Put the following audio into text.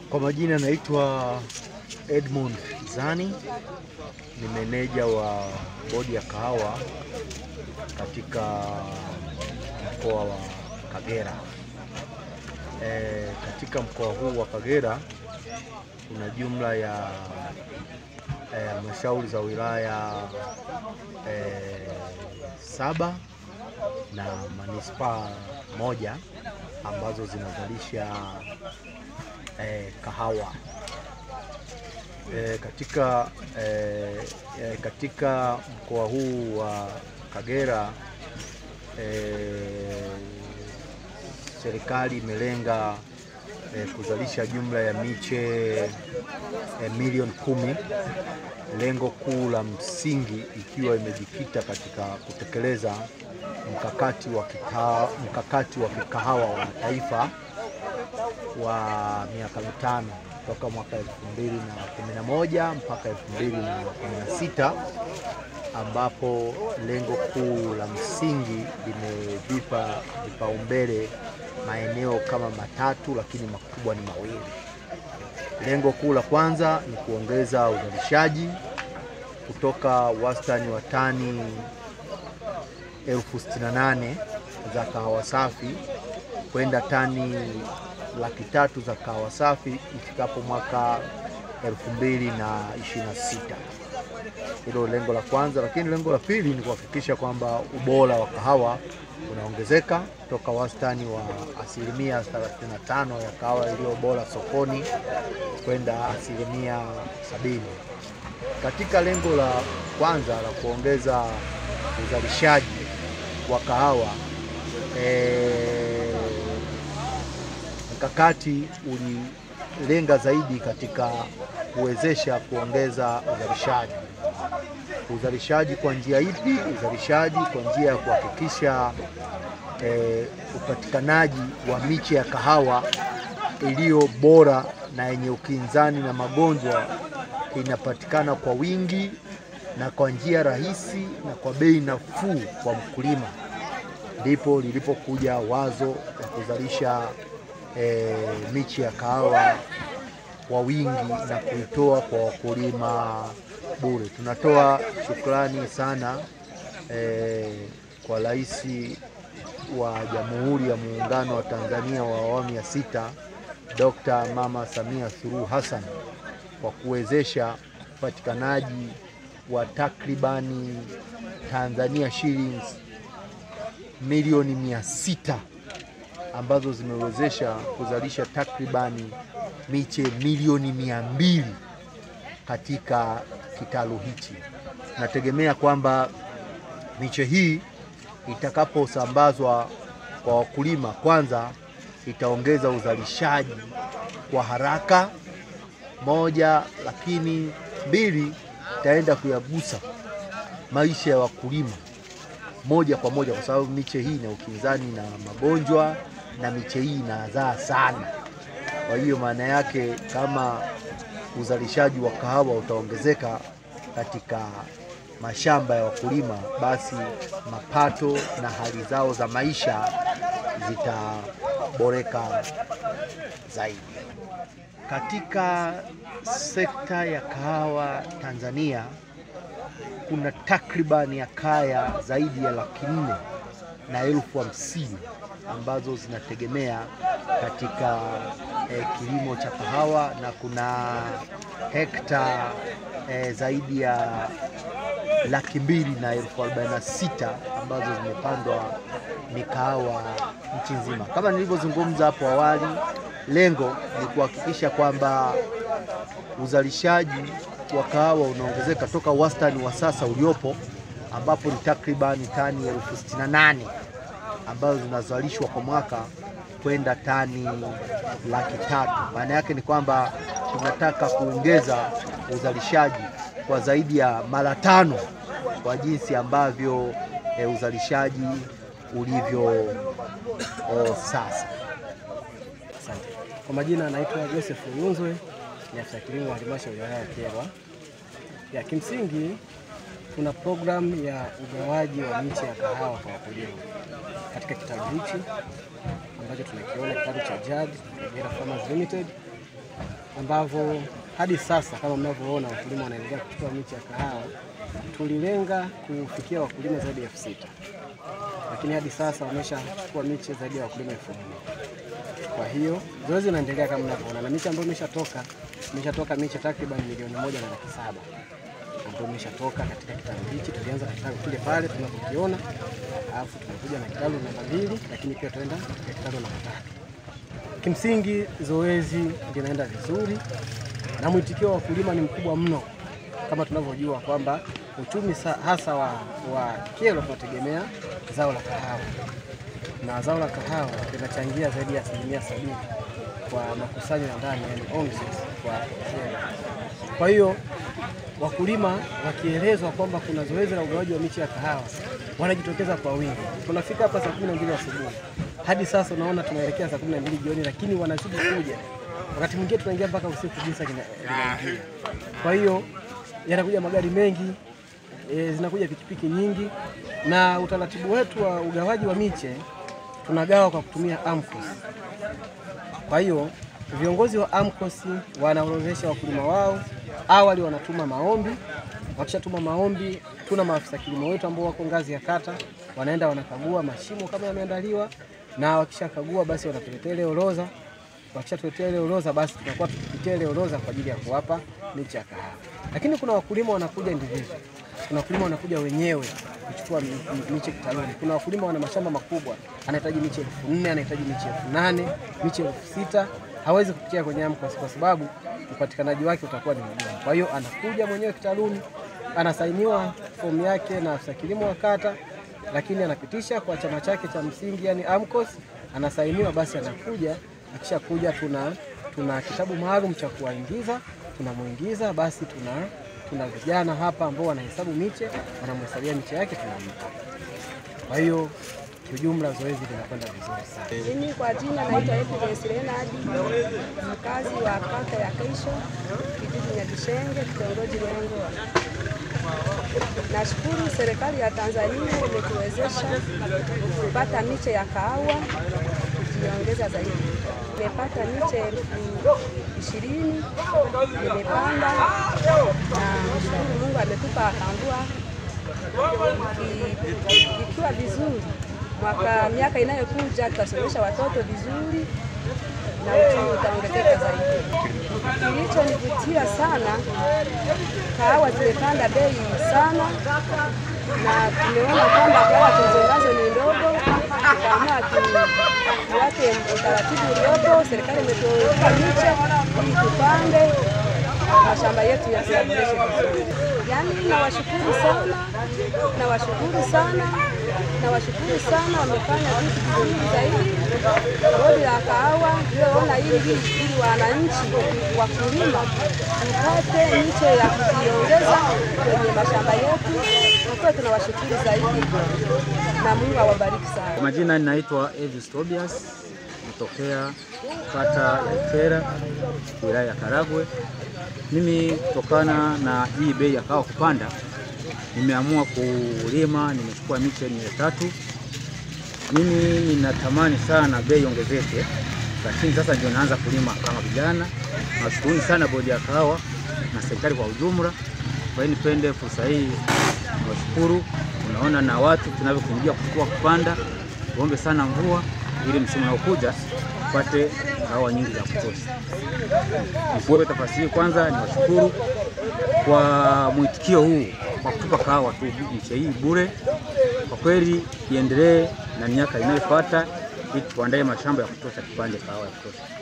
Kwa majina naitwa Edmund Zani, ni meneja wa bodi ya kahawa katika mkoa wa Kagera. E, katika mkoa huu wa Kagera kuna jumla ya halmashauri e, za wilaya e, saba na manispaa moja ambazo zinazalisha e, kahawa e, katika, e, e, katika mkoa huu wa Kagera e, serikali imelenga e, kuzalisha jumla ya miche e, milioni kumi. Lengo kuu la msingi ikiwa imejikita katika kutekeleza mkakati wa kita, mkakati wa kikahawa wa taifa wa miaka mitano toka mwaka 2011 mpaka 2016 ambapo lengo kuu la msingi limevipa vipaumbele maeneo kama matatu, lakini makubwa ni mawili. Lengo kuu la kwanza ni kuongeza uzalishaji kutoka wastani wa tani elfu sitini na nane za kahawa safi kwenda tani laki tatu za kahawa safi ifikapo mwaka 2026. Hilo lengo la kwanza, lakini lengo la pili ni kuhakikisha kwamba ubora wa kahawa unaongezeka toka wastani wa asilimia 35 ya kahawa iliyo bora sokoni kwenda asilimia sabini. Katika lengo la kwanza la kuongeza uzalishaji wa kahawa e, mkakati ulilenga zaidi katika kuwezesha kuongeza uzalishaji. Uzalishaji kwa njia ipi? Uzalishaji kwa njia ya kuhakikisha e, upatikanaji wa miche ya kahawa iliyo bora na yenye ukinzani na magonjwa inapatikana kwa wingi na kwa njia rahisi na kwa bei nafuu kwa mkulima. Ndipo lilipokuja wazo la kuzalisha e, miche ya kahawa kwa wingi na kuitoa kwa wakulima bure. Tunatoa shukrani sana e, kwa Rais wa Jamhuri ya Muungano wa Tanzania wa awamu ya sita Dr. Mama Samia Suluhu Hassan kwa kuwezesha upatikanaji wa takribani Tanzania shillings milioni mia sita ambazo zimewezesha kuzalisha takribani miche milioni mia mbili katika kitalu hichi. Nategemea kwamba miche hii itakaposambazwa kwa wakulima, kwanza itaongeza uzalishaji kwa haraka moja, lakini mbili, itaenda kuyagusa maisha ya wakulima moja kwa moja, kwa sababu miche hii ina ukinzani na magonjwa na miche hii inazaa sana. Kwa hiyo maana yake kama uzalishaji wa kahawa utaongezeka katika mashamba ya wakulima, basi mapato na hali zao za maisha zitaboreka zaidi. Katika sekta ya kahawa Tanzania kuna takribani ya kaya zaidi ya laki nne na elfu hamsini ambazo zinategemea katika eh, kilimo cha kahawa na kuna hekta eh, zaidi ya laki mbili na elfu arobaini na sita ambazo zimepandwa mikahawa nchi nzima. Kama nilivyozungumza hapo awali, lengo ni kuhakikisha kwamba uzalishaji wa kahawa unaongezeka toka wastani wa sasa uliopo ambapo ni takribani tani elfu sitini na nane ambazo zinazalishwa kwa mwaka kwenda tani laki tatu. Maana yake ni kwamba tunataka kuongeza uzalishaji kwa zaidi ya mara tano kwa jinsi ambavyo e, uzalishaji ulivyo o, sasa. Asante. Kwa majina anaitwa Joseph Uyunzwe, ni afisa kilimo wa halmashauri ya wilaya ya Kyerwa. Ya kimsingi tuna programu ya ugawaji wa miche ya kahawa kwa wakulima katika kitalu hichi ambacho tunakiona kitalu cha JAD Kagera Farmers Limited. ambavyo hadi sasa kama mnavyoona wakulima wanaendelea kuchukua miche ya kahawa. Tulilenga kufikia wakulima zaidi ya elfu sita lakini hadi sasa wameshachukua miche zaidi ya wakulima elfu nne. Kwa hiyo zoezi linaendelea kama mnavyoona, na miche ambayo imeshatoka imeshatoka miche takriban milioni moja na laki saba ambayo imeshatoka katika kitalu hichi. Tulianza na kitalu kile pale tunapokiona, alafu tumekuja na kitalu namba mbili, lakini pia tuenda katika kitalu namba tatu. Kimsingi zoezi linaenda vizuri na mwitikio wa wakulima ni mkubwa mno, kama tunavyojua kwamba uchumi sa- hasa wa, wa Kyerwa tunategemea zao la kahawa na zao la kahawa linachangia zaidi ya asilimia sabini kwa makusanyo ya ndani, yani on source kwa Kyerwa. Kwa hiyo wakulima wakielezwa kwamba kuna zoezi la ugawaji wa miche ya kahawa wanajitokeza kwa wingi. Tunafika hapa saa kumi na mbili asubuhi hadi sasa unaona tunaelekea saa kumi na mbili jioni, lakini wanazidi kuja. Wakati mwingine tunaingia mpaka usiku giza lina- linaingia. Kwa hiyo yanakuja magari mengi e, zinakuja pikipiki nyingi, na utaratibu wetu wa ugawaji wa miche tunagawa kwa kutumia AMCOS. Kwa hiyo viongozi wa AMCOS wanaorodhesha wakulima wao, awali wanatuma maombi. Wakishatuma maombi, tuna maafisa kilimo wetu ambao wako ngazi ya kata, wanaenda wanakagua mashimo kama yameandaliwa, na wakishakagua basi wanatuletea ile orodha. Wakishatuletea ile orodha, basi tunakuwa tukipitia ile orodha kwa ajili ya kuwapa miche ya kahawa. Lakini kuna wakulima wanakuja individual, kuna wakulima wanakuja wenyewe kuchukua mi- mi- miche kitaluni. Kuna wakulima wana mashamba makubwa, anahitaji miche elfu nne anahitaji miche elfu nane miche elfu sita hawezi kupitia kwenye AMCOS kwa sababu upatikanaji wake utakuwa ni mgumu. Kwa hiyo anakuja mwenyewe kitaluni, anasainiwa fomu yake na afisa kilimo wa kata, lakini anapitisha kwa chama chake cha msingi, yani AMCOS, anasainiwa, basi anakuja. Akishakuja tuna tuna kitabu maalum cha kuwaingiza, tunamuingiza, basi tuna tuna vijana hapa ambao wanahesabu miche, wanamhesabia miche yake, tunampa. Kwa hiyo kiujumla zoezi linakwenda vizuri sana. Mimi kwa jina naitwa Evidence Leonard, mkazi wa kata ya Keisho, kijiji Nyakishenge, kitongoji Lwengoa. Nashukuru serikali ya Tanzania imetuwezesha kupata miche ya kahawa kujiongeza zaidi. Nimepata miche elfu ishirini nimepanda, na mshukuru Mungu ametupa akangua iki- ikiwa vizuri mwaka miaka inayokuja tutasomesha watoto vizuri na uchumi utaongezeka zaidi. Kilichonivutia sana, kahawa zimepanda bei sana, na tumeona kwamba kahawa tulizonazo ni ndogo, tukaamua tu- tuwate utaratibu uliopo. Serikali imetupa miche ili tupande mashamba yetu ya kuyaboresha vizuri. Yaani nawashukuru sana, nawashukuru sana, nawashukuru sana, wamefanya vitu vizuri zaidi. Bodi la kahawa lioona hili ili wananchi wakulima tupate miche ya kujiongeza kwenye mashamba yetu. Kwa kweli tunawashukuru zaidi na Mungu awabariki sana. Kwa majina ninaitwa Elvis Tobias kutokea kata ya Ikera wilaya ya Karagwe. Mimi kutokana na hii bei ya kahawa kupanda, nimeamua kulima, nimechukua miche mia tatu. Mimi ninatamani sana bei ongezeke, lakini sasa ndio naanza kulima kama vijana. Nashukuruni sana bodi ya kahawa na serikali kwa ujumla. Kwa hiyo nipende fursa hii nawashukuru. Unaona na watu tunavyokuingia kuchukua kupanda, tuombe sana mvua ili msimu unaokuja tupate kahawa nyingi za kutosha. Nichukue nafasi hii kwanza niwashukuru kwa mwitikio huu kwa kutupa kahawa tu miche hii bure. Kwa kweli iendelee na miaka inayofuata ili tuandae mashamba ya kutosha, tupande kahawa ya kutosha.